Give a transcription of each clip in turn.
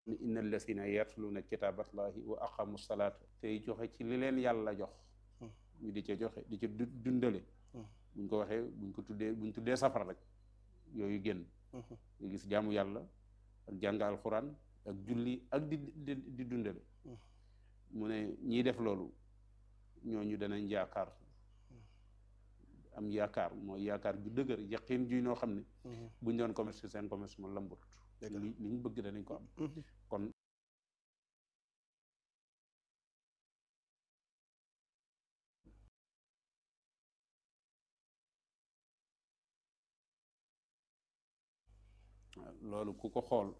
inna allasina yatluuna kitaaballahi wa aqamu salaata tey joxe ci li leen yàlla jox ñu di ca joxe di ca dundale buñ ko waxee buñ ko tuddee buñ tuddee safara rek yooyu génn nga gis jaamu yàlla ak jàng alxuraan ak julli ak di di dundale mu ne ñiy def loolu ñooñu danañ yaakaar am yaakaar mooy yaakaar ju dëgër yaqin ju noo xam ne buñ doon commerce seen commerce mo lambut li li ñu bëgg danañ ko am kon loolu ku ko xool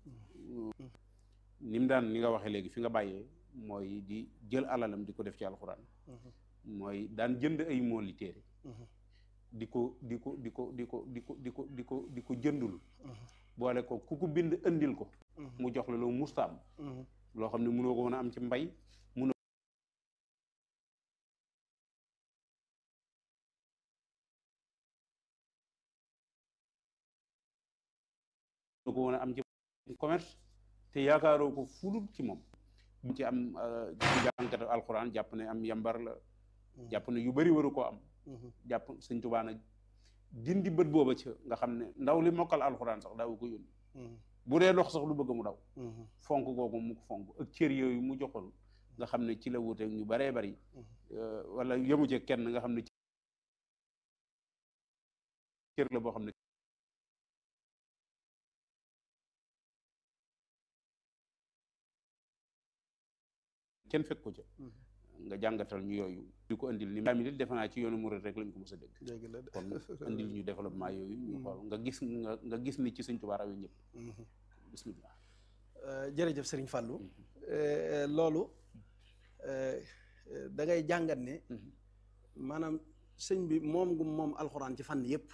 ni mu daan ni nga waxee léegi fi nga bàyyee mooy di jël alalam di ko def ci alxuraan mooy daan jënd ay mooli téere di ko di ko di ko di ko di ko di ko di ko di ko jëndul boole ko ku ko bind andil ko mu jox la loo mustaam loo xam ne mënoo ko mën a am ci mbay mënoo ko mën a am ci commerce te yaakaaroo ko fulul ci moom bu ci am ci jàngkatu alxuraan jàpp ne am yambar la jàpp ne yu bari waru koo am jàpp sëñ Tuubaa nag dindi bët booba ca nga xam ne ndaw li mokkal alxuraan sax daawu ko yónni bu dee dox sax lu bëgg mu daw fonk kooku mu ko fonk ak cër yooyu mu joxoon nga xam ne ci la wuteeg ñu baree bari wala yemu ci kenn nga xam ne cër la boo xam ne kenn fekk ko ca nga jàngatal ñu yooyu di ko indil ni mi defe naa ci yoonu murid rek lañ ko mos a dégg kon indil ñu développement yooyu ñu xool nga gis nga nga gis ni ci Sëñ Tuubaa rawe ñëpp bismillah jërëjëf Sëriñ Fàllu loolu da ngay jàngat ne maanaam sëñ bi moom gu moom alxuraan ci fànn yëpp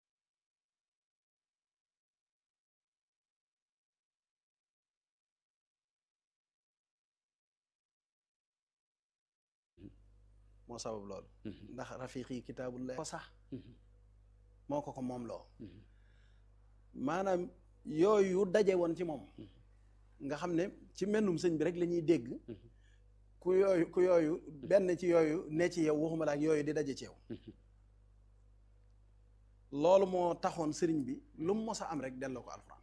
moo sabab loolu ndax rafiqi kitaabullah ko sax moo ko ko moom loo maanaam yooyu daje woon ci moom nga xam ne ci mennum sëñ bi rek la ñuy dégg ku yooyu ku yooyu benn ci yooyu ne ci yow waxuma la ak yooyu di daje ci yow loolu moo taxoon sëriñ bi lu mu mos a am rek delloo ko alxuraan